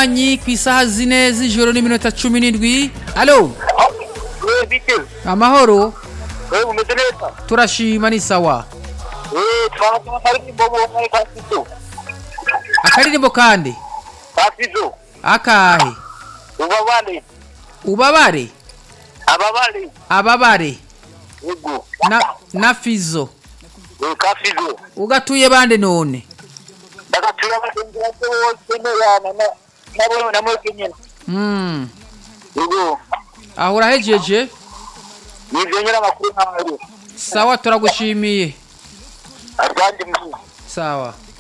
munywanyi ku isaha zine z'ijoro n'iminota cumi n'indwi alo wewe bite amahoro wewe umeze neza turashima ni sawa wewe twaba karirimbo mu kasizo akaririmbo kandi kasizo akahe ubabale ubabare ababale ababare yego na, na fizo wewe kasizo ugatuye bande none ndagatura abagenzi bose bose n'abana na nabo namwe kenyene mm. yego aho urahejeje nivyo nyira amakuru nkayo sawa turagushimiye asante mkuu sawa